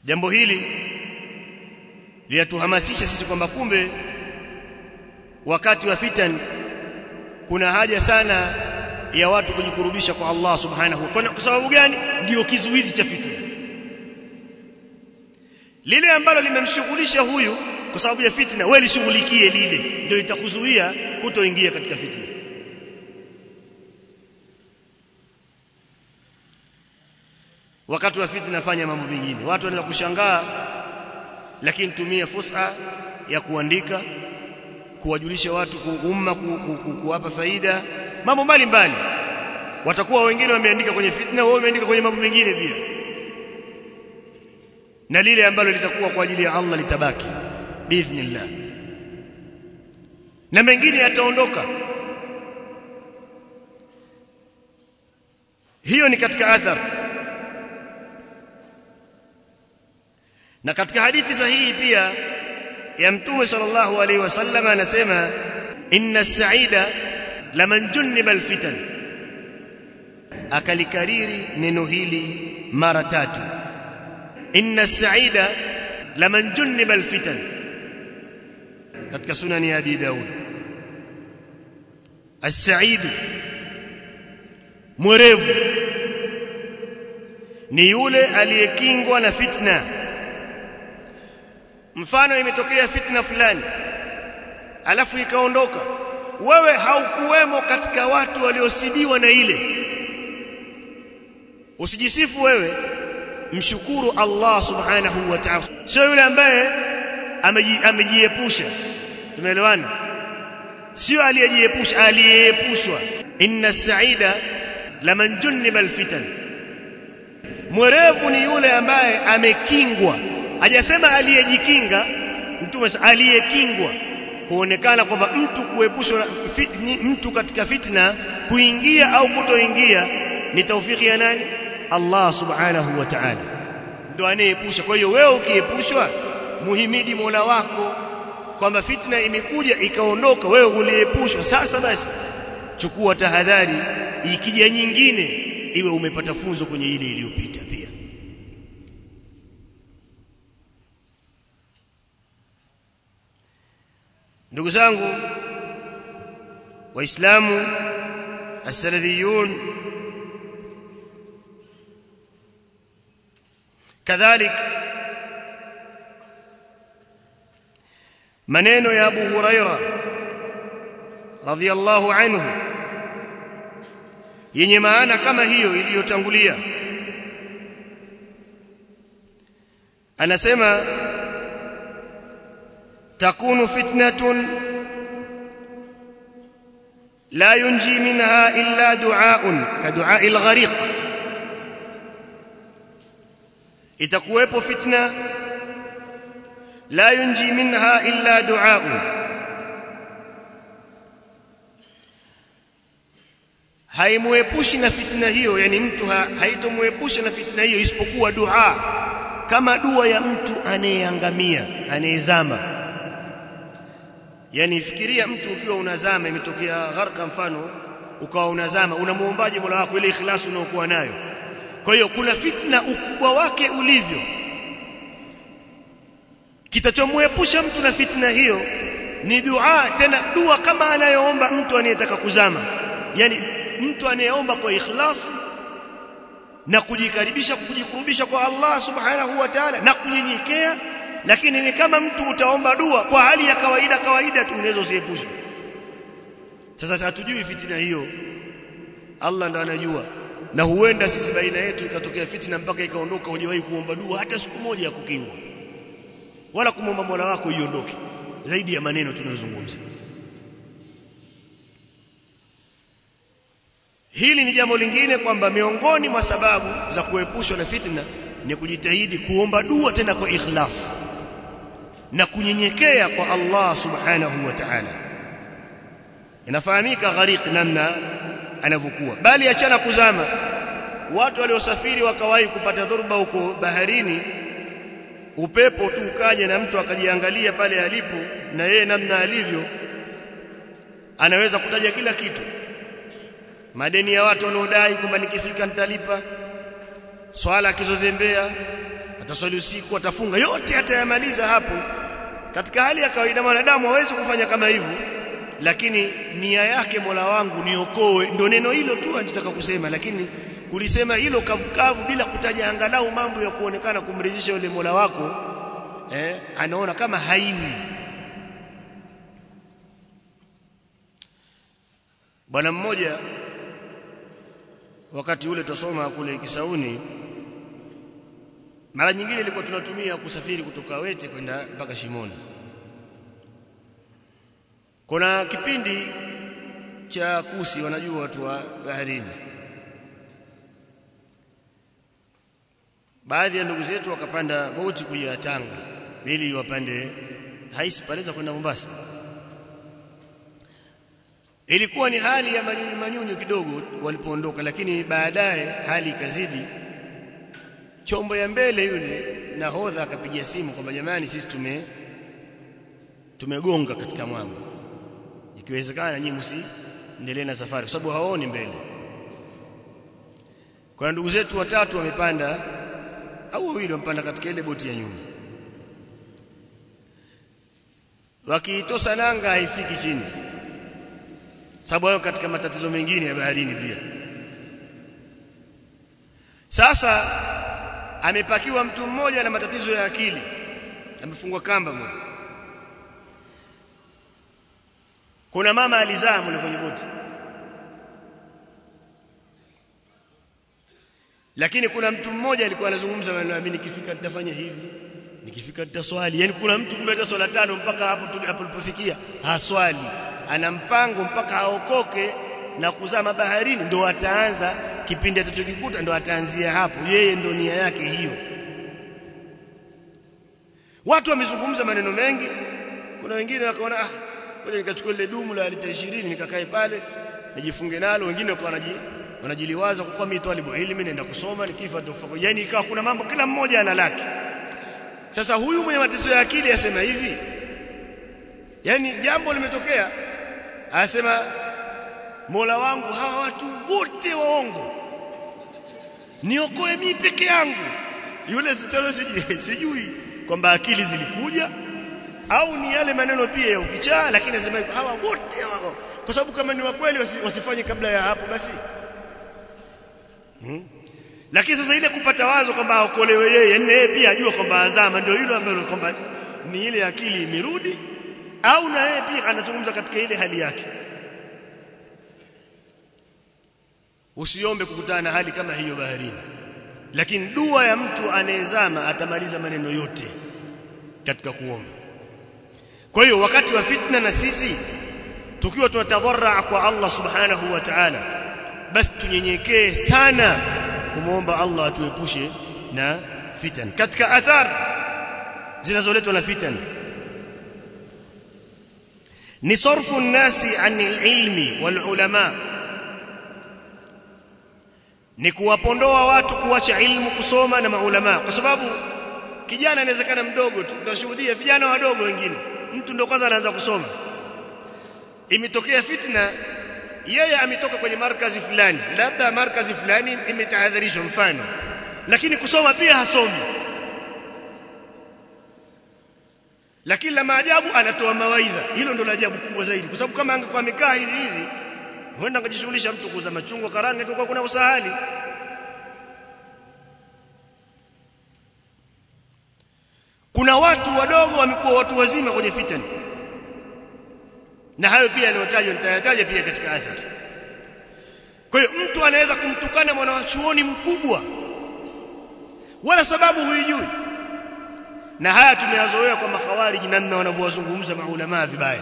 jambo hili linatuhamasisha sisi kwamba kumbe wakati wa fitan kuna haja sana ya watu kujikurubisha kwa Allah subhanahu wa kwa sababu gani ndio kizuizi cha fitna lile ambalo limemshughulisha huyu kwa sababu ya fitna wewe lishughulikie lile ndio itakuzuia kutoingia katika fitna wakati wa fitna fanya mambo mengine watu wanaweza kushangaa lakini tumia fursa ya kuandika kuwajulisha watu kuumma ku, ku, ku, kuwapa faida mambo mbalimbali watakuwa wengine wameandika kwenye fitna wao wameandika kwenye mambo mengine pia na lile ambalo litakuwa kwa ajili ya Allah litabaki biidhnillah na mengine yataondoka hiyo ni katika athar na katika hadithi sahihi pia ya mtume sallallahu alaihi wasallam anasema inna as-sa'ida laman junniba al-fitan akalikariri neno hili mara tatu inna as-sa'ida laman junniba al-fitan katika sunani ya Abi Daud as-sa'id mwerevu ni yule aliyekingwa na fitna mfano imetokea fitna fulani alafu ikaondoka wewe haukuwemo katika watu waliosibiwa na ile usijisifu wewe mshukuru Allah subhanahu wa ta'ala sio yule ambaye amejiepusha tumeelewana sio aliyejiepusha aliyeepushwa inna sa'ida laman junniba alfitan mwerevu ni yule ambaye amekingwa hajasema aliyejikinga mtume aliyekingwa kuonekana kwamba mtu kuepushwa mtu katika fitna kuingia au kutoingia ni taufiki ya nani Allah subhanahu wa ta'ala ndo anayeepusha kwa hiyo wewe ukiepushwa muhimidi Mola wako kwamba fitna imekuja ikaondoka wewe uliepushwa sasa basi chukua tahadhari ikija nyingine iwe umepata funzo kwenye ile iliyopita pia ndugu zangu waislamu as-salafiyun kadhalik maneno ya Abu Huraira radhiyallahu anhu yenye maana kama hiyo iliyotangulia anasema takunu fitnatun la yunji minha illa du'aun ka du'a'i al-ghariq itakuwepo fitna la yunji minha illa du'aun haimuepushi na fitna hiyo yani mtu ha, haitomwepusha na fitna hiyo isipokuwa dua kama dua ya mtu anayeangamia anayezama yani fikiria mtu ukiwa unazama imetokea gharka mfano ukawa unazama unamuombaje Mola wako ile ikhlasi unaokuwa nayo kwa hiyo kuna fitna ukubwa wake ulivyo kitachomwepusha mtu na fitna hiyo ni dua tena dua kama anayoomba mtu anayetaka kuzama yani mtu anayeomba kwa ikhlas na kujikaribisha kujikurubisha kwa Allah subhanahu wa ta'ala na kunyenyekea lakini ni kama mtu utaomba dua kwa hali ya kawaida kawaida tu unaweza usiepushe sasa hatujui fitina hiyo Allah ndo anajua na huenda sisi baina yetu ikatokea fitina mpaka ikaondoka hujawahi kuomba dua hata siku moja ya kukingwa wala kumwomba Mola wako iondoke zaidi ya maneno tunayozungumza hili ni jambo lingine kwamba miongoni mwa sababu za kuepushwa na fitna ni kujitahidi kuomba dua tena kwa ikhlas na kunyenyekea kwa Allah subhanahu wa ta'ala inafahamika gharq namna anavyokuwa bali achana kuzama watu waliosafiri wakawahi kupata dhoruba huko baharini upepo tu ukaja na mtu akajiangalia pale alipo na yeye namna alivyo anaweza kutaja kila kitu madeni ya watu wanaodai kwamba nikifika nitalipa swala akizozembea ataswali usiku atafunga yote atayamaliza hapo katika hali ya kawaida mwanadamu hawezi kufanya kama hivyo lakini nia yake Mola wangu niokoe ndio neno hilo tu anataka kusema lakini kulisema hilo kavukavu bila kutaja angalau mambo ya kuonekana kumridhisha yule Mola wako eh anaona kama haiwi bwana mmoja wakati ule tusoma kule Kisauni mara nyingine ilikuwa tunatumia kusafiri kutoka Wete kwenda mpaka Shimoni kuna kipindi cha kusi wanajua watu wa baharini baadhi ya ndugu zetu wakapanda boti kuja Tanga ili wapande haisi paleza kwenda Mombasa ilikuwa ni hali ya manyunyu manyunyu kidogo walipoondoka lakini baadaye hali ikazidi chombo ya mbele yule nahodha akapigia simu kwamba jamani sisi tume tumegonga katika mwamba ikiwezekana nyinyi msiendelee na safari kwa sababu hawaoni mbele kwa ndugu zetu watatu wamepanda au wawili wamepanda katika ile boti ya nyuma wakiitosa nanga haifiki chini sababu hayo katika matatizo mengine ya baharini pia sasa amepakiwa mtu mmoja na matatizo ya akili amefungwa kamba moja kuna mama alizaa mle kwenye boti lakini kuna mtu mmoja alikuwa anazungumza maneno mimi nikifika nitafanya hivi nikifika nitaswali yani kuna mtu kumbe hata swala tano mpaka hapo hapo tulipofikia haswali ana mpango mpaka aokoke na kuzama baharini ndo ataanza kipindi atachokikuta ndo ataanzia hapo yeye ndo nia yake hiyo watu wamezungumza maneno mengi kuna wengine wakaona ah ngoja nikachukua ile dumu la lita 20 nikakae pale nijifunge nalo wengine wakawa wanaji wanajiliwaza kwa mimi talibu ilmi naenda kusoma nikifa tufa yani ikawa kuna mambo kila mmoja ana laki sasa huyu mwenye matatizo ya akili asema hivi yani jambo limetokea anasema Mola wangu hawa watu wote waongo niokoe mimi peke yangu yule sasa sijui sijui kwamba akili zilikuja au ni yale maneno pia ya ukichaa lakini anasema hawa wote wao kwa sababu kama ni wa kweli wasifanye kabla ya hapo basi hmm? lakini sasa ile kupata wazo kwamba aokolewe yeye na yeye pia ajua kwamba azama ndio hilo ambalo kwamba ni ile akili imerudi au na yeye pia anazungumza katika ile hali yake usiombe kukutana na hali kama hiyo baharini lakini dua ya mtu anayezama atamaliza maneno yote katika kuomba kwa hiyo wakati wa fitna na sisi tukiwa tunatadharra kwa Allah subhanahu wa ta'ala basi tunyenyekee sana kumwomba Allah atuepushe na fitan katika athar zinazoletwa na fitan ni sarfu nasi anil ilmi wal ulama ni kuwapondoa watu kuacha ilmu kusoma na maulama kwa sababu kijana inawezekana mdogo tu tunashuhudia vijana wadogo wengine mtu ndio kwanza anaanza kusoma imetokea fitna yeye ametoka kwenye markazi fulani labda markazi fulani imetahadharishwa mfano lakini kusoma pia hasomi lakini la maajabu anatoa mawaidha hilo ndo la ajabu kubwa zaidi kwa sababu kama angekuwa amekaa hivi hivi huenda angejishughulisha mtu kuuza machungwa karanga kwa kuna usahali kuna watu wadogo wamekuwa watu wazima kwenye fitani na hayo pia yanayotajwa nitayataja pia katika athari kwa hiyo mtu anaweza kumtukana mwanachuoni mkubwa wala sababu huijui na haya tumeyazoea kwa makhawariji namna wanavyowazungumza maulama vibaya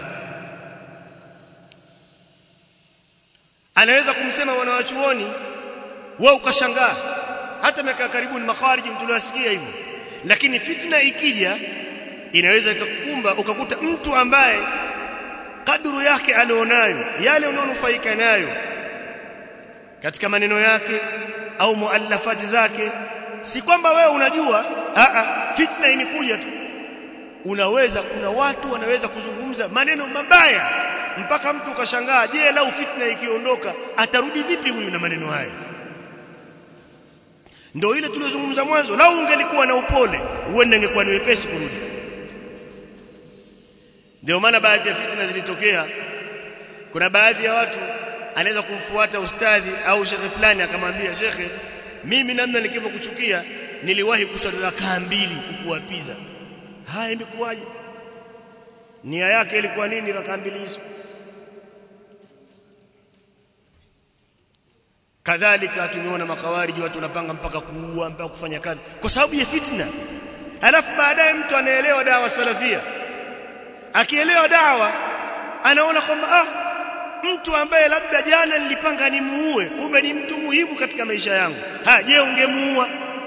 anaweza kumsema mwanachuoni wewe ukashangaa hata miaka karibuni makhawariji mtu aliwasikia hivyo lakini fitna ikija inaweza ikakukumba ukakuta mtu ambaye kadru yake alionayo yale unaonufaika nayo katika maneno yake au muallafati zake si kwamba wewe unajua a a fitna imekuja tu unaweza kuna watu wanaweza kuzungumza maneno mabaya mpaka mtu ukashangaa je lau fitna ikiondoka atarudi vipi huyu na maneno haya ndio ile tuliyozungumza mwanzo lau ungelikuwa na upole uende ingekuwa ni wepesi kurudi ndio maana baadhi ya fitna zilitokea kuna baadhi ya watu anaweza kumfuata ustadhi au shekhe fulani akamwambia shekhe mimi namna nikivyokuchukia niliwahi kuswali rakaa mbili kukuapiza haya imekuwaje nia yake ilikuwa nini rakaa mbili hizo kadhalika tumeona makawariji watu wanapanga mpaka kuua mpaka kufanya kazi kwa sababu ya fitna alafu baadaye mtu anaelewa dawa salafia akielewa dawa anaona kwamba ah mtu ambaye labda jana nilipanga nimuue kumbe ni mtu muhimu katika maisha yangu ha je ungemuua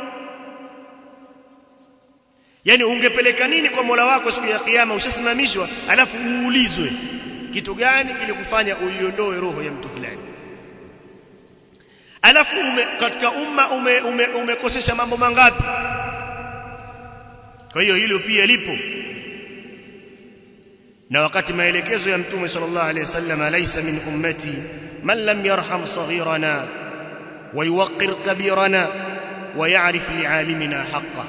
yani ungepeleka nini kwa Mola wako siku ya kiyama ushasimamishwa alafu uulizwe kitu gani kilikufanya uiondoe roho ya mtu fulani alafu ume, katika umma ume, ume, umekosesha mambo mangapi kwa hiyo hilo pia lipo na wakati maelekezo ya mtume sallallahu alayhi wasallam laysa min ummati man lam yarham saghirana wa yuwaqqir kabirana wa ya'rif li'alimina haqqah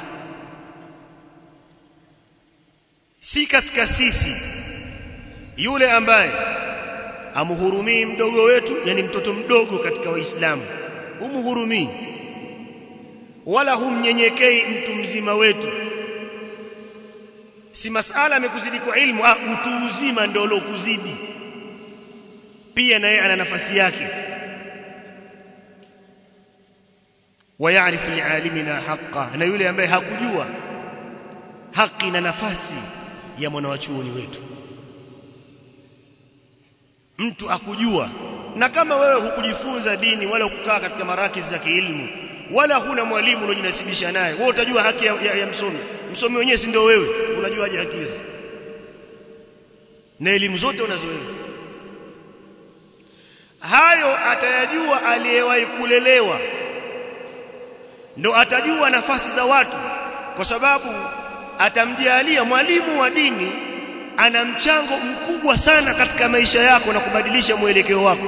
si katika sisi yule ambaye amhurumii mdogo wetu yani mtoto mdogo katika waislamu humhurumii wala humnyenyekei mtu mzima wetu si masala amekuzidi kwa ilmu ah utu uzima ndio lokuzidi pia naye ana nafasi yake wayarifu lialimina haqa na yule ambaye hakujua haki na nafasi ya mwanawachuoni wetu mtu akujua na kama wewe hukujifunza dini wala hukukaa katika marakizi za kielimu wala huna mwalimu unojinasibisha naye wewe utajua haki ya, ya, ya msomi msomi wenyewe si ndio wewe unajuaje haki hizi na elimu zote unazo wewe hayo atayajua aliyewahi kulelewa ndo atajua nafasi za watu kwa sababu atamjalia mwalimu wa dini ana mchango mkubwa sana katika maisha yako na kubadilisha mwelekeo wako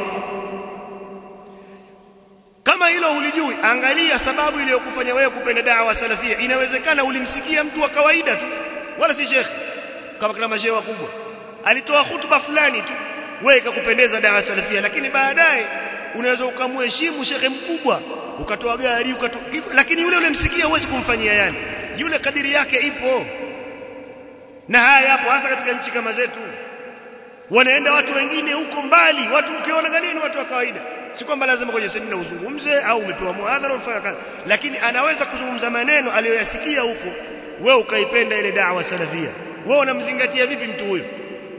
kama hilo hulijui angalia sababu iliyokufanya wewe kupenda dawa salafia inawezekana ulimsikia mtu wa kawaida tu wala si shekhi kama kama mashehe wakubwa alitoa hutuba fulani tu wewe ikakupendeza dawa salafia lakini baadaye unaweza ukamheshimu shekhe mkubwa ukatoa gari ukatoa lakini yule ulimsikia huwezi kumfanyia yani yule kadiri yake ipo na haya yapo hasa katika nchi kama zetu wanaenda watu wengine huko mbali watu ukiona galini watu wa kawaida si kwamba lazima kwenye semina uzungumze au umepewa muhadhara ufanya kazi lakini anaweza kuzungumza maneno aliyoyasikia huko wewe ukaipenda ile da'wa salafia wewe unamzingatia vipi mtu huyo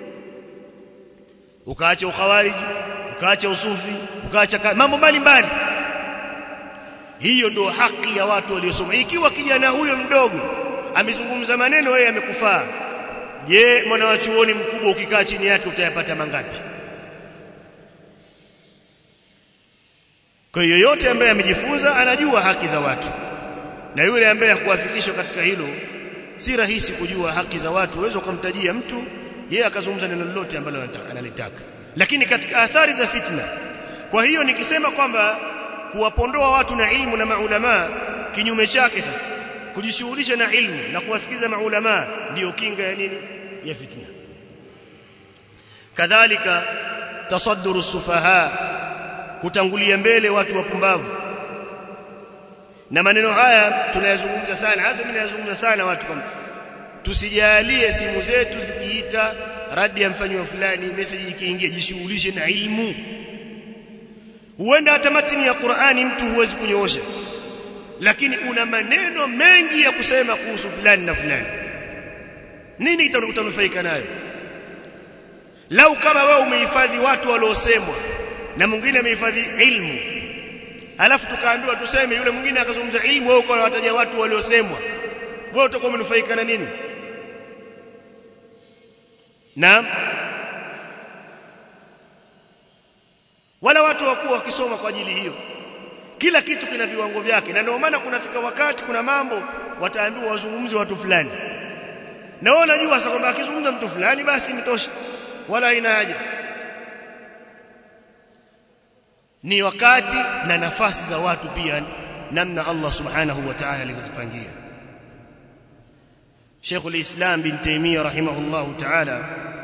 ukaacha ukhawariji ukaacha usufi ukaacha mambo mbalimbali hiyo ndio haki ya watu waliosoma ikiwa kijana huyo mdogo amezungumza maneno wewe amekufaa je mwanawachuoni mkubwa ukikaa chini yake utayapata mangapi kwa hiyo yote ambaye amejifunza anajua haki za watu na yule ambaye hakuwafikishwa katika hilo si rahisi kujua haki za watu uwezo kumtajia mtu yeye akazungumza neno lolote ambalo analitaka lakini katika athari za fitna kwa hiyo nikisema kwamba kuwapondoa watu na ilmu na maulama kinyume chake sasa kujishughulisha na ilmu na kuwasikiza maulama ndiyo kinga ya nini ya fitna kadhalika tasadduru sufaha kutangulia mbele watu wapumbavu na maneno haya tunayazungumza sana hasa mimi nayazungumza sana watu kwamba tusijalie simu zetu zikiita radi ya mfanywa fulani message ikiingia jishughulishe na ilmu huenda hata matini ya Qur'ani mtu huwezi kunyoosha lakini una maneno mengi ya kusema kuhusu fulani na fulani nini utanufaika nayo lau kama wewe umehifadhi watu waliosemwa na mwingine amehifadhi ilmu alafu tukaambiwa tuseme yule mwingine akazungumza ilmu wewe ukawa wataja watu waliosemwa wewe utakuwa umenufaika na nini naam wala watu wakuwa wakisoma kwa ajili hiyo kila kitu kina viwango vyake na ndio maana kunafika wakati kuna mambo wataambiwa wazungumze watu fulani na wao wanajua sasa kwamba akizungumza mtu fulani basi imetosha wala haina haja ni wakati na nafasi za watu pia namna Allah subhanahu wa ta'ala alivyozipangia Sheikh al-Islam bin Taymiyyah rahimahullahu ta'ala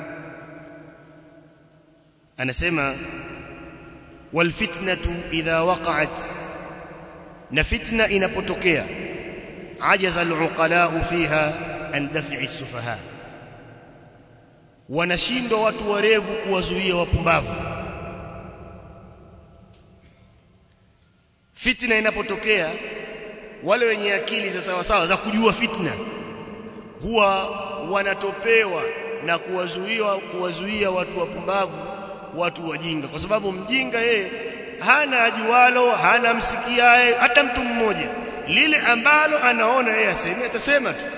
anasema wal fitnatu idha waqa'at na fitna inapotokea ajaza al-uqala fiha an daf'i as-sufaha wanashindwa watu warevu kuwazuia wapumbavu fitna inapotokea wale wenye akili za sawa sawa za kujua fitna huwa wanatopewa na kuwazuia kuwazuia watu wapumbavu watu wajinga kwa sababu mjinga yeye hana ajualo hana msikiaye hata mtu mmoja lile ambalo anaona yeye aseme atasema tu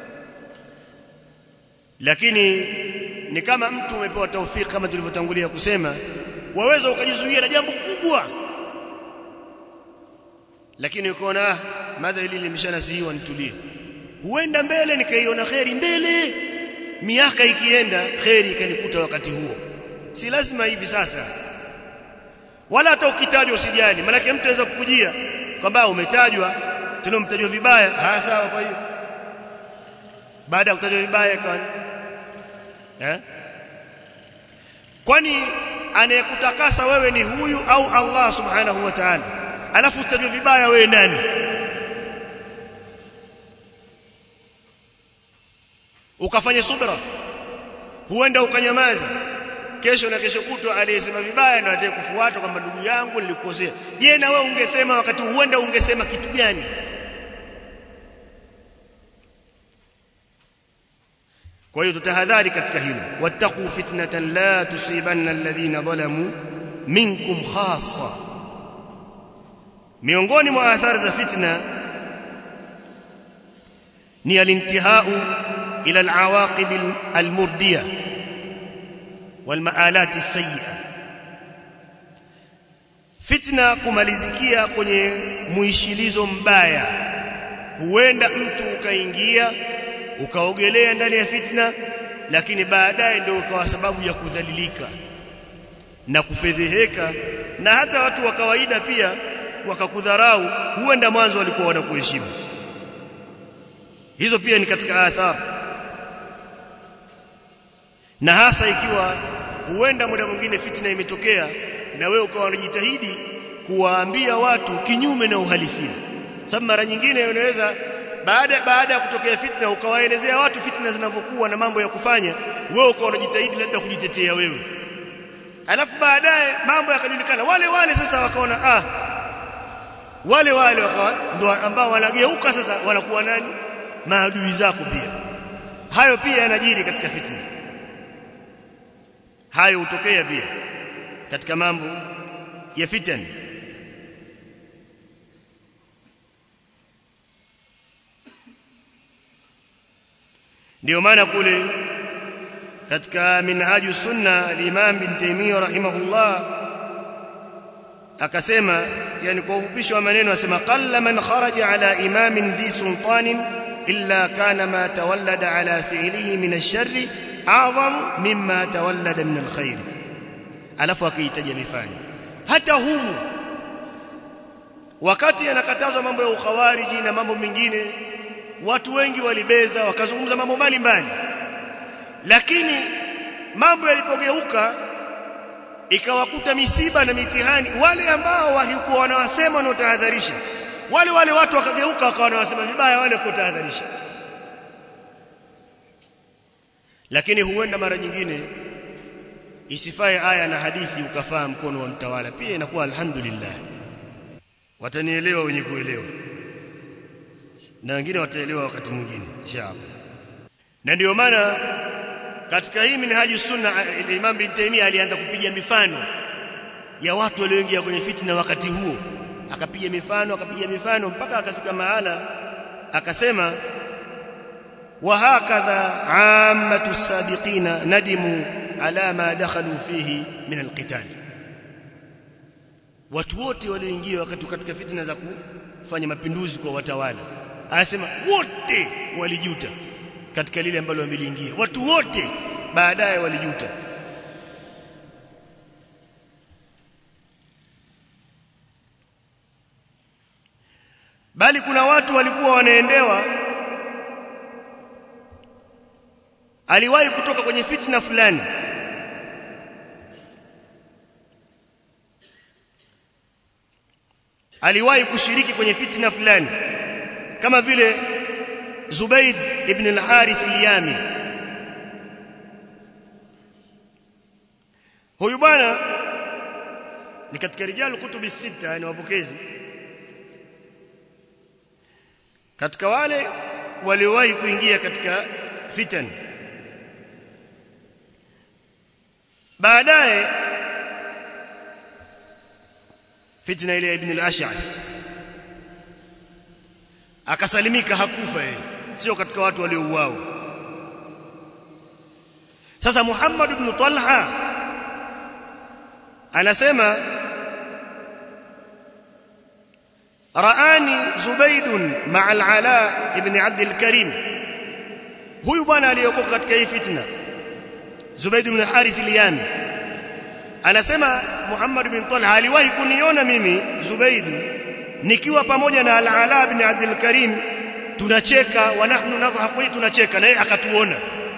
lakini ni kama mtu umepewa taufiki kama tulivyotangulia kusema waweza ukajizuia na jambo kubwa lakini ukaona ah madha hili limeshanasihiwa nitulie huenda mbele nikaiona kheri mbele miaka ikienda kheri ikanikuta wakati huo si lazima hivi sasa wala hata ukitajwa usijali maana mtu anaweza kukujia kwamba umetajwa tena umetajwa vibaya ah sawa kwa hiyo baada ya kutajwa vibaya kwa eh kwani anayekutakasa wewe ni huyu au Allah subhanahu wa ta'ala alafu utajwa vibaya wewe nani ukafanya subra huenda ukanyamaza kesho na kesho kutwa aliyesema vibaya ndio atakaye kufuata kwamba ndugu yangu nilikosea je na wewe ungesema wakati huenda ungesema kitu gani kwa hiyo tutahadhari katika hilo wattaqu fitnatan la tusibanna alladhina zalamu minkum khassa miongoni mwa athari za fitna ni alintihau ila alawaqib almurdiya walmaalat alsayyi'a fitna kumalizikia kwenye muishilizo mbaya huenda mtu ukaingia ukaogelea ndani ya fitna lakini baadaye ndio ukawa sababu ya kudhalilika na kufedheheka na hata watu wa kawaida pia wakakudharau huenda mwanzo walikuwa wanakuheshimu hizo pia ni katika athari na hasa ikiwa huenda muda mwingine fitna imetokea na wewe ukawa unajitahidi kuwaambia watu kinyume na uhalisia sababu mara nyingine unaweza baada baada ya kutokea fitna ukawaelezea watu fitna zinavyokuwa na mambo ya kufanya wewe ukawa unajitahidi labda kujitetea wewe alafu baadaye mambo yakajulikana wale wale sasa wakaona ah wale wale wakawa ndo ambao wanageuka sasa wanakuwa nani maadui zako pia hayo pia yanajiri katika fitna hayo hutokea pia katika mambo ya fitna ndio maana kule katika minhaju sunna al-Imam bin Taymiyyah rahimahullah akasema yani kwa ufupisho wa maneno asema qalla man kharaja ala imamin dhi sultanin illa kana ma tawallada ala fi'lihi min ash-sharri a'zam mimma tawallada min al-khair alafu akiitaja mifano hata humu wakati anakatazwa mambo ya ukhawariji na mambo mengine watu wengi walibeza wakazungumza mambo mbalimbali lakini mambo yalipogeuka ikawakuta misiba na mitihani wale ambao walikuwa wanawasema wanaotahadharisha wale wale watu wakageuka wakawa wanawasema vibaya wale kutahadharisha lakini huenda mara nyingine isifae aya na hadithi ukafaa mkono wa mtawala pia inakuwa alhamdulillah watanielewa wenye kuelewa na wengine wataelewa wakati mwingine inshallah na ndio maana katika hii minhaji sunna Imam bin Taymiyyah alianza kupiga mifano ya watu walioingia kwenye fitna wakati huo akapiga mifano akapiga mifano mpaka akafika mahala akasema wa hakadha ammatu sabiqina nadimu ala ma dakhalu fihi min alqital watu wote walioingia wakati katika fitna za kufanya mapinduzi kwa watawala anasema wote walijuta katika lile ambalo wameliingia watu wote baadaye walijuta wanaendewa aliwahi kutoka kwenye fitna fulani aliwahi kushiriki kwenye fitna fulani kama vile Zubayd ibn al-Harith al-Yami huyu bwana ni katika rijal kutubi sita yani wapokezi katika wale waliowahi kuingia katika fitan baadaye fitna ile ya ibn al-ash'ath akasalimika hakufa yeye sio katika watu waliouawa sasa Muhammad ibn Talha anasema raani Zubayd ma'a al-Ala ibn Abd al-Karim huyu bwana aliyokoka katika hii fitna Zubayd ibn Harith al-Yami anasema Muhammad ibn Talha aliwahi kuniona mimi Zubayd nikiwa pamoja na Al-Ala ibn Abdul Karim tunacheka wa nahnu nadhaku tunacheka na yeye akatuona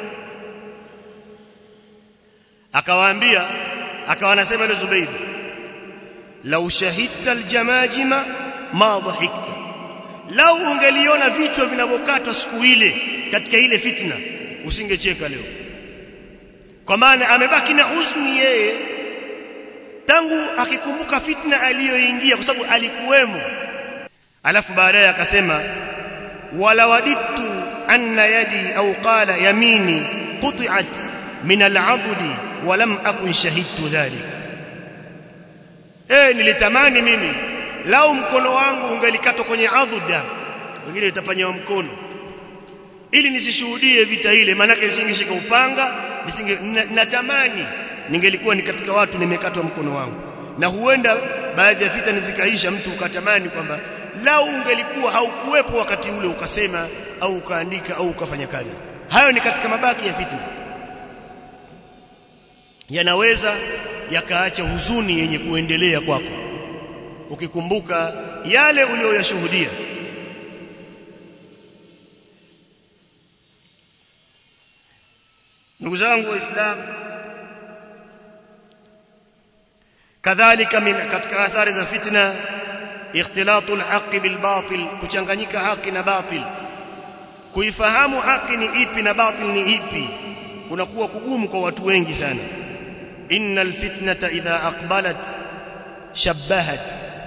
akawaambia akawa anasema ile Zubayd law shahidta aljamajima ma dhahikta lau ungeliona vichwa vinavyokatwa siku ile katika ile fitna usingecheka leo kwa maana amebaki na huzuni yeye tangu akikumbuka fitna aliyoingia kwa sababu alikuwemo alafu baadaye akasema wala wadittu anna yadi au qala yamini quti'at min al'adudi wa lam akun shahidtu dhalik eh nilitamani mimi lau mkono wangu ungelikatwa kwenye adhuda wengine itapanywa mkono ili nisishuhudie vita ile maana yake nisingeshika upanga nisinge natamani ningelikuwa ni katika watu nimekatwa mkono wangu na huenda baadhi ya vita nizikaisha mtu ukatamani kwamba lau ungelikuwa haukuwepo wakati ule ukasema au ukaandika au ukafanya kazi hayo ni katika mabaki ya fitna yanaweza yakaacha huzuni yenye kuendelea kwako ukikumbuka yale uliyoyashuhudia ndugu zangu waislamu kadhalika min katika athari za fitna ikhtilatu alhaqi bilbatil kuchanganyika haki na batil kuifahamu haki ni ipi na batil ni ipi kunakuwa kugumu kwa watu wengi sana innal fitnata idha aqbalat shabbahat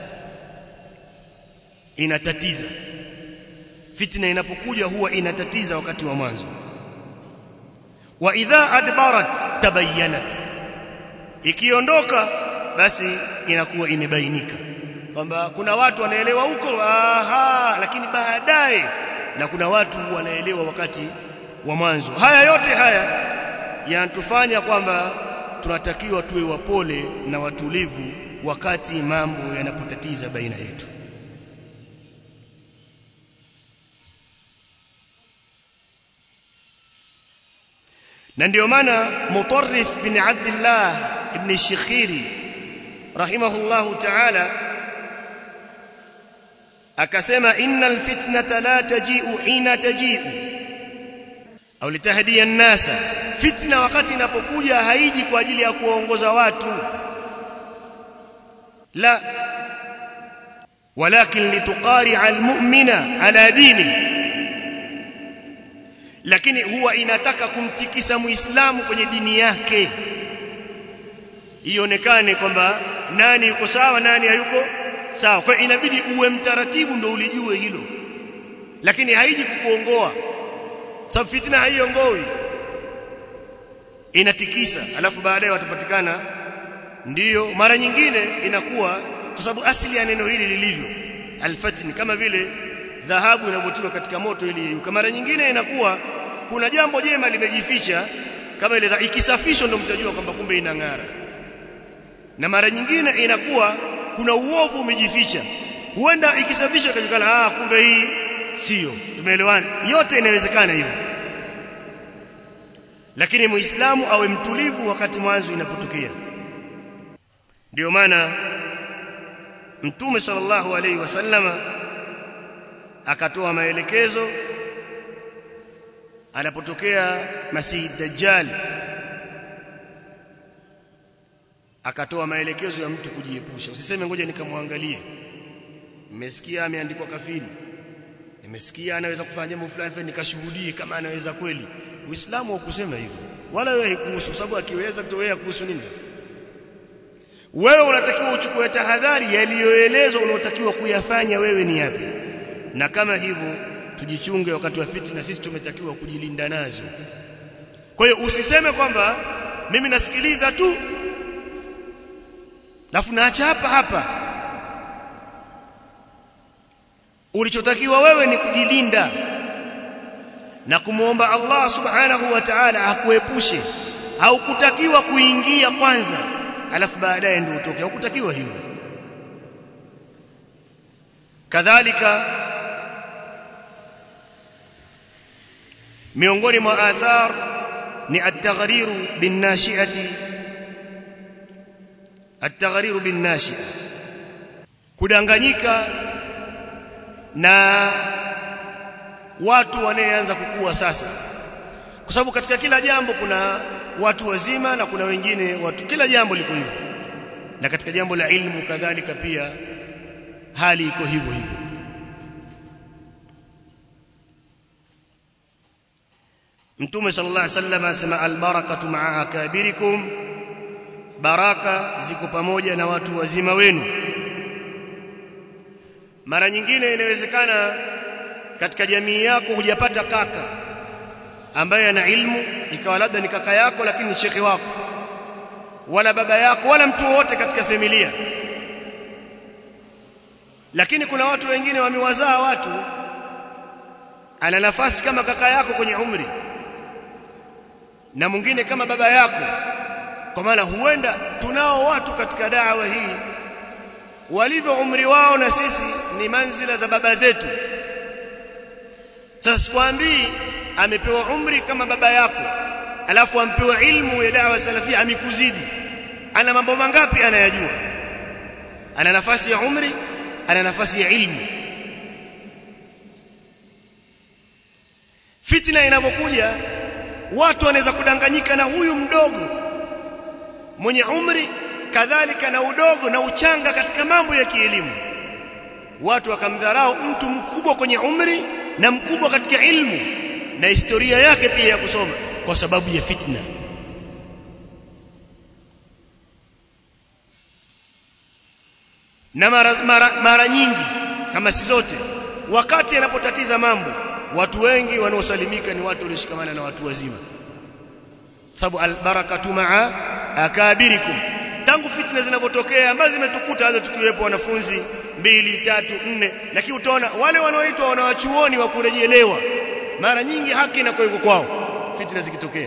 inatatiza fitna inapokuja huwa inatatiza wakati wa mwanzo wa idha adbarat tabayyanat ikiondoka basi inakuwa imebainika kwamba kuna watu wanaelewa huko aha lakini baadaye na kuna watu wanaelewa wakati wa mwanzo haya yote haya yanatufanya kwamba tunatakiwa tuwe wapole na watulivu wakati mambo yanapotatiza baina yetu na ndio maana Mutarrif bin Abdullah ibn Shikhiri rahimahullahu ta'ala akasema innal fitnata la taji'u hina taji'u au litahdiya an-nasa fitna wakati inapokuja haiji kwa ajili ya kuongoza watu la walakin lituqari'a al-mu'mina ala dinihi lakini huwa inataka kumtikisa muislamu kwenye dini yake ionekane kwamba nani yuko sawa nani hayuko sawa kwa inabidi uwe mtaratibu ndo ulijue hilo lakini haiji kukuongoa sababu fitna haiongoi inatikisa alafu baadaye watapatikana ndiyo mara nyingine inakuwa kwa sababu asili ya neno hili lilivyo alfatni kama vile dhahabu inavyotiwa katika moto ili mara nyingine inakuwa kuna jambo jema limejificha kama ile ikisafishwa ndio mtajua kwamba kumbe inang'ara na mara nyingine inakuwa kuna uovu umejificha huenda ikisafishwa ikajulikana ah kumbe hii sio tumeelewana yote inawezekana hivyo lakini muislamu awe mtulivu wakati mwanzo inapotokea ndio maana mtume sallallahu alaihi wasallama akatoa maelekezo anapotokea Masihi Dajjal akatoa maelekezo ya mtu kujiepusha usiseme ngoja nikamwangalie nimesikia ameandikwa kafiri nimesikia anaweza kufanya jambo fulani fulani nikashuhudie kama anaweza kweli uislamu haukusema hivyo wala wewe haikuhusu sababu akiweza kutowea kuhusu nini sasa wewe unatakiwa uchukue tahadhari yaliyoelezwa unaotakiwa kuyafanya wewe ni yapi na kama hivyo tujichunge wakati wa fitna sisi tumetakiwa kujilinda nazo kwa hiyo usiseme kwamba mimi nasikiliza tu alafu naacha hapa hapa ulichotakiwa wewe ni kujilinda na kumwomba Allah subhanahu wa ta'ala akuepushe haukutakiwa kuingia kwanza alafu baadaye ndio utoke haukutakiwa hivyo kadhalika miongoni mwa athar ni at-taghriru bin-nashi'ati at-taghriru bin-nashi'a kudanganyika na watu wanaoanza kukua sasa kwa sababu katika kila jambo kuna watu wazima na kuna wengine watu kila jambo liko hivyo na katika jambo la ilmu kadhalika pia hali iko hivyo hivyo Mtume sallallahu alaihi wasallam asema albarakatu ma'a akabirikum baraka ziko pamoja na watu wazima wenu mara nyingine inawezekana katika jamii yako hujapata kaka ambaye ana ilmu ikawa labda ni kaka yako lakini ni shekhi wako wala baba yako wala mtu wote katika familia lakini kuna watu wengine wamewazaa watu ana nafasi kama kaka yako kwenye umri na mwingine kama baba yako kwa maana huenda tunao watu katika dawa hii walivyo umri wao na sisi ni manzila za baba zetu sasa sikwambii amepewa umri kama baba yako alafu ampewa ilmu ya dawa salafia amekuzidi ana mambo mangapi anayajua ana nafasi ya umri ana nafasi ya ilmu fitna inapokuja watu wanaweza kudanganyika na huyu mdogo mwenye umri kadhalika na udogo na uchanga katika mambo ya kielimu watu wakamdharau mtu mkubwa kwenye umri na mkubwa katika ilmu na historia yake pia ya kusoma kwa sababu ya fitna na mara, mara, mara nyingi kama si zote wakati anapotatiza mambo watu wengi wanaosalimika ni watu walioshikamana na watu wazima sababu albarakatu maa akabirikum tangu fitna zinavyotokea ambazo zimetukuta hata tukiwepo wanafunzi mbili tatu nne lakini utaona wale wanaoitwa wanawachuoni wa kurejelewa mara nyingi haki inakuwa iko kwao fitna zikitokea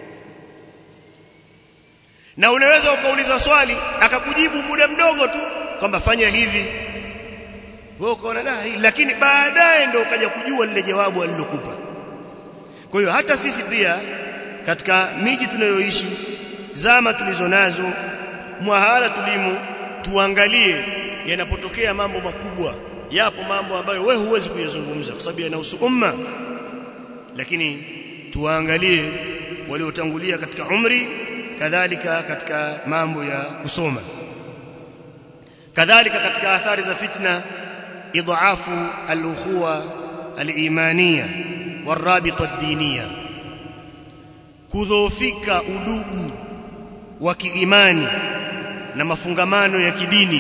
na unaweza ukauliza swali akakujibu muda mdogo tu kwamba fanya hivi wewe ukaona la lakini baadaye ndio ukaja kujua lile jawabu alilokupa kwa hiyo hata sisi pia katika miji tunayoishi zama tulizo nazo mwahala tulimo tuangalie yanapotokea mambo makubwa yapo mambo ambayo wewe huwezi kuyazungumza kwa sababu yanahusu umma lakini tuangalie waliotangulia katika umri kadhalika katika mambo ya kusoma kadhalika katika athari za fitna idhaafu al-ukhuwa al-imaniya warabita ad-diniya kudhoofika udugu wa kiimani na mafungamano ya kidini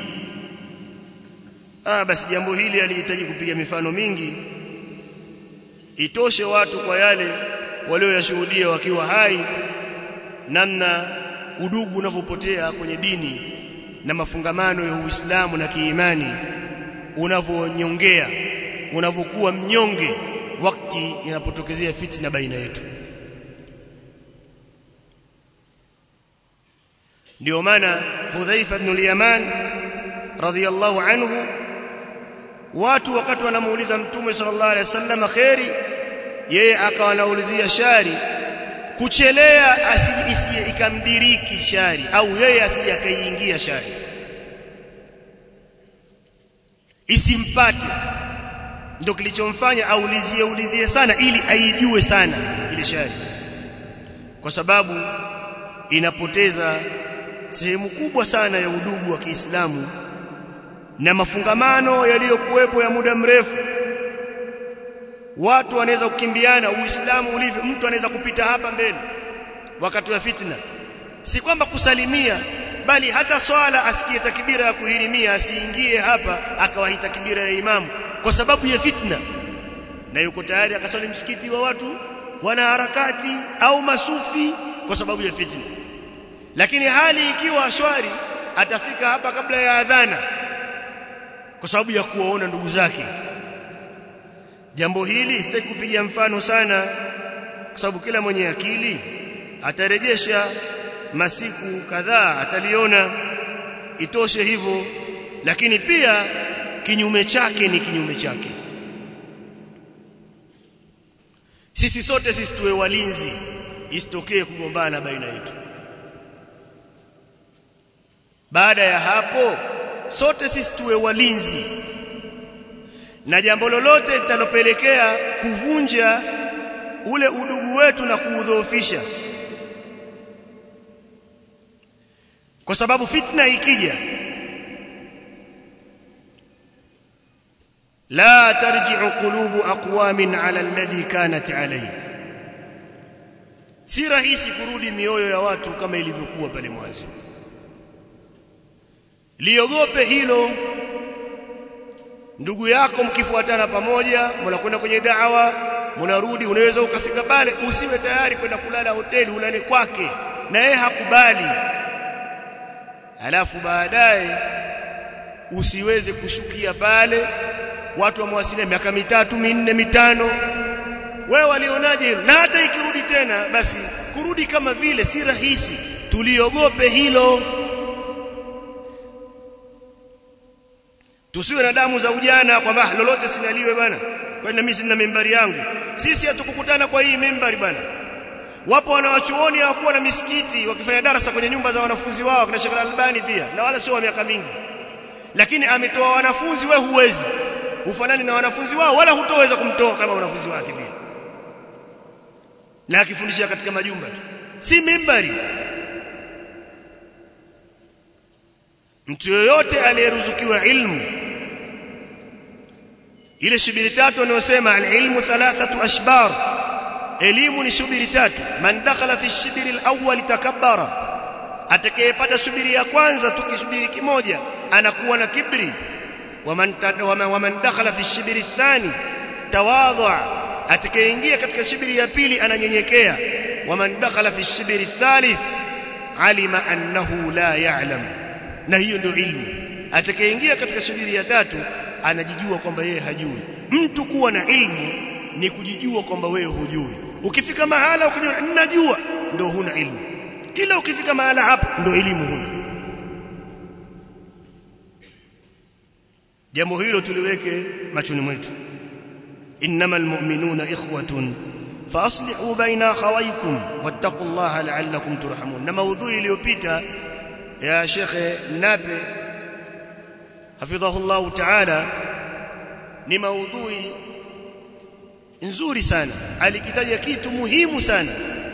ah basi jambo hili alihitaji kupiga mifano mingi itoshe watu kwa yale walioyashuhudia wakiwa hai namna udugu unavyopotea kwenye dini na mafungamano ya Uislamu na kiimani unavyonyongea unavyokuwa mnyonge wakati inapotokezea fitna baina yetu ndio maana Hudhaifa ibn al-Yaman radhiyallahu anhu watu wakati wanamuuliza mtume sallallahu alaihi wasallam khairi yeye akawa anaulizia shari kuchelea asije ikamdiriki shari au yeye asije akaiingia shari isimpate ndio kilichomfanya aulizie ulizie sana ili aijue sana ile shari kwa sababu inapoteza sehemu kubwa sana ya udugu wa Kiislamu na mafungamano yaliyokuwepo ya muda mrefu watu wanaweza kukimbiana uislamu ulivyo mtu anaweza kupita hapa mbele wakati wa fitna si kwamba kusalimia bali hata swala asikie takbira ya kuhirimia asiingie hapa akawahi takbira ya imamu kwa sababu ya fitna na yuko tayari akaswali msikiti wa watu wana harakati au masufi kwa sababu ya fitna lakini hali ikiwa shwari atafika hapa kabla ya adhana kwa sababu ya kuwaona ndugu zake jambo hili sitaki kupiga mfano sana kwa sababu kila mwenye akili atarejesha masiku kadhaa ataliona itoshe hivyo lakini pia kinyume chake ni kinyume chake sisi sote sisi tuwe walinzi isitokee kugombana baina yetu baada ya hapo sote sisi tuwe walinzi na jambo lolote litalopelekea kuvunja ule udugu wetu na kuudhoofisha kwa sababu fitna ikija la tarji'u qulubu aqwamin ala alladhi kanat alayhi si rahisi kurudi mioyo ya watu kama ilivyokuwa pale mwanzo liogope hilo ndugu yako mkifuatana pamoja mnakwenda kwenye da'wa mnarudi unaweza ukafika pale usiwe tayari kwenda kulala hoteli ulale kwake na yeye hakubali alafu baadaye usiweze kushukia pale watu wamewasilia miaka mitatu minne mitano wewe walionaje hilo na hata ikirudi tena basi kurudi kama vile si rahisi tuliogope hilo tusiwe na damu za ujana kwamba lolote sinaliwe bwana kwani mimi sina mimbari yangu sisi hatukukutana kwa hii mimbari bwana wapo wanawachuoni hawakuwa na misikiti wakifanya darasa kwenye nyumba za wanafunzi wao kina Sheikh Albani pia na wala sio wa miaka mingi lakini ametoa wanafunzi we huwezi ufanani na wanafunzi wao wala hutoweza kumtoa kama wanafunzi wake pia na akifundisha katika majumba tu si mimbari mtu yoyote aliyeruzukiwa ilmu ile shubiri tatu anayosema alilmu thalathatu ashbar elimu ni shubiri tatu man dakhala fi shibiri alawwal takabbara atakayepata shubiri ya kwanza tukishubiri kimoja anakuwa na kibri waman waman dakhala fi shibiri athani tawadha atakayeingia katika shibiri ya pili ananyenyekea waman dakhala fi shibiri athalith alima annahu la ya'lam na hiyo ndio ilmu atakayeingia katika shubiri ya tatu anajijua kwamba yeye hajui mtu kuwa na ilmu ni kujijua kwamba wewe hujui ukifika mahala ukijua ninajua ndio huna ilmu kila ukifika mahala hapo ndio elimu huna jambo hilo tuliweke machoni mwetu innamal mu'minuna ikhwatun faaslihu baina akhawaykum wattaqullaha la'allakum turhamun na maudhui iliyopita ya shekhe Nape hafidhahullahu ta'ala ni maudhui nzuri sana alikitaja kitu muhimu sana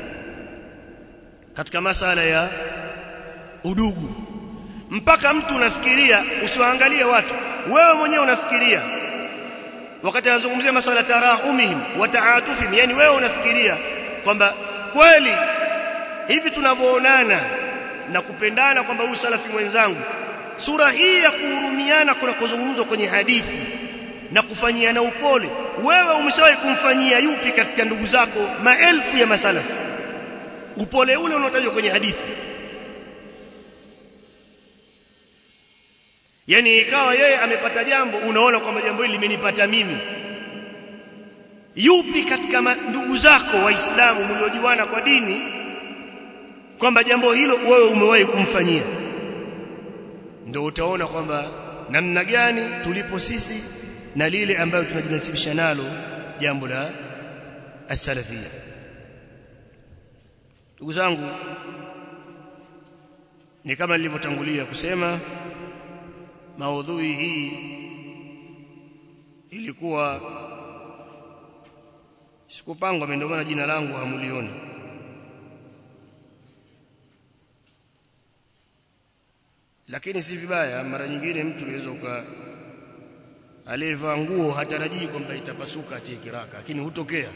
katika masala ya udugu mpaka mtu unafikiria usiwaangalie watu wewe mwenyewe unafikiria wakati anazungumzia masala tarahumihim wa ta'atufihim yani wewe unafikiria kwamba kweli hivi tunavyoonana na kupendana kwamba huyu salafi mwenzangu sura hii ya kuhurumiana kuna kuzungumzwa kwenye hadithi na kufanyiana upole wewe umeshawahi kumfanyia yupi katika ndugu zako maelfu ya masalafi upole ule unaotajwa kwenye hadithi yani ikawa yeye amepata jambo unaona kwamba jambo hili limenipata mimi yupi katika ndugu zako waislamu mliojuana kwa dini kwamba jambo hilo wewe umewahi kumfanyia ndio utaona kwamba namna gani tulipo sisi na lile ambayo tunajinasibisha nalo jambo la as-salafia ndugu zangu ni kama nilivyotangulia kusema maudhui hii ilikuwa sikupangwa ndio maana jina langu hamulioni lakini si vibaya mara nyingine mtu anaweza uka aliyevaa nguo hatarajii kwamba itapasuka atie kiraka lakini hutokea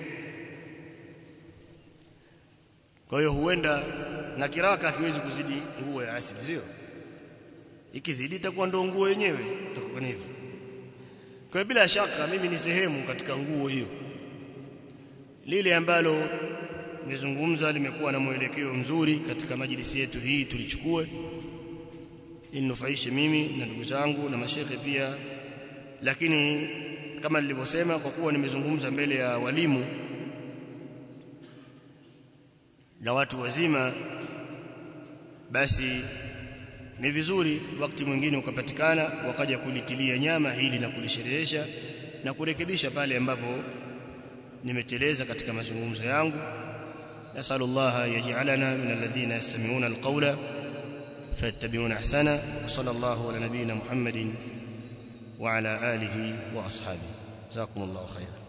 kwa hiyo huenda na kiraka hakiwezi kuzidi nguo ya asili sio ikizidi itakuwa ndo nguo yenyewe itakuwa hivyo kwa hiyo bila shaka mimi ni sehemu katika nguo hiyo lile ambalo nimezungumza limekuwa na mwelekeo mzuri katika majlisi yetu hii tulichukue ninufaishe mimi na ndugu zangu na mashehe pia lakini kama nilivyosema kwa kuwa nimezungumza mbele ya walimu na watu wazima basi ni vizuri wakati mwingine ukapatikana wakaja kulitilia nyama hili na kulisherehesha na kurekebisha pale ambapo nimeteleza katika mazungumzo yangu nasallallahu yaj'alana min alladhina yastami'una alqawla fayattabi'una ahsana wa sallallahu ala nabiyyina muhammadin wa ala alihi wa ashabihi jazakumullahu khairan